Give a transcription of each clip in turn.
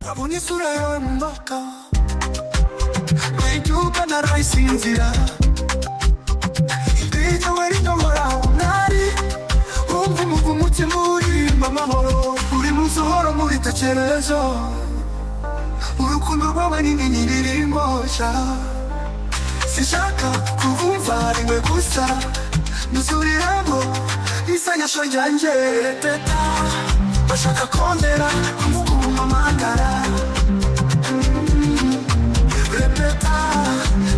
abona isura yawe mu maboko wibyuka narayisinzira iteka wari ndohoraho mwari wumva umuvu umutima uririmba amahoro uri munsi uhora muri tekerezo urukundo rwawe ni inyenyeri iringosha sinshaka kukumva rimwe gusa ndusuriramo isanyasho ryanjye teta bashaka kondera kumukuma amagara repeta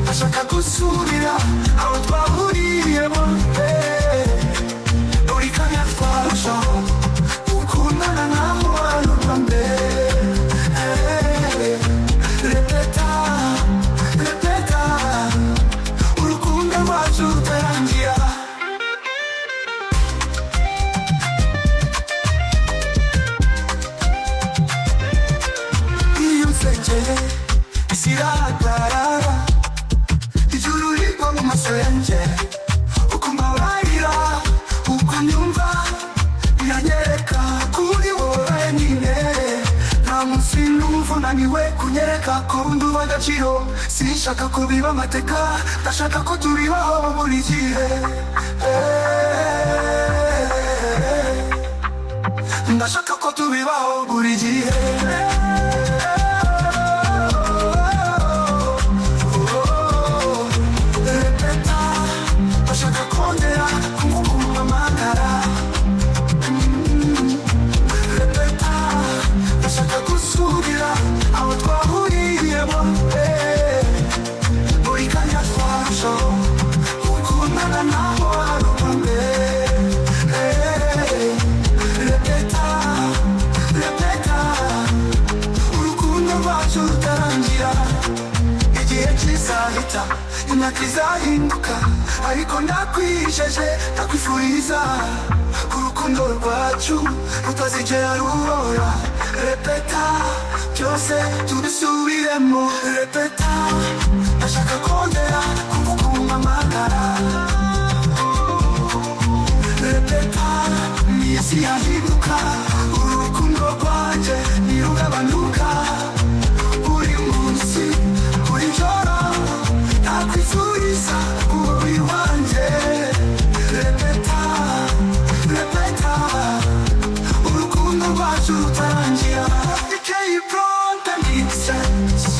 bashaka gusubira aho twahuriyemo eh. uri kanya twarushaho gukundana naho warumva mbere Eh. repeta repeta urukundo rwacu rutarangira iyo nsengeye isi irahagarara ijuru rigwa mu maso yanjye uko mbabarira uko nyumva biranyereka kuri wowe nyine nta munsi numva unaniwe kunyereka ko undi uba agaciro sinshaka ko biba amateka ndashaka ko tubibaho buri gihe ndashaka ko tubibaho buri gihe Repeta, bashaka kongera kumukuma amagara Mm. Repeta, bashaka gusubira aho twahuriyemo Eh. buri kanya twarushaho gukundana naho warumva mbere Eh. Repeta, repeta, urukundo rwacu rutarangira igihe kizahita imyaka izahinduka ariko ndakwijeje ndakwifuriza ko urukundo rwacu rutazigera rurora repeta byose tubisubiremo repeta ndashaka kongera kumukuma amagara repeta ni isi yahinduka uru rukundo rwanjye ntirugabanuka buri munsi buri joro nakwifuriza umubiri wanjye repeta repeta urukundo rwacu rutangira ikeyi pronta nitsense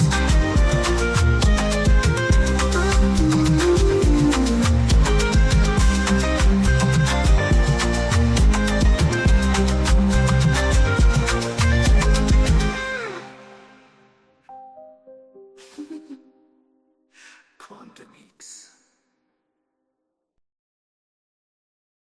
Quantum Mix.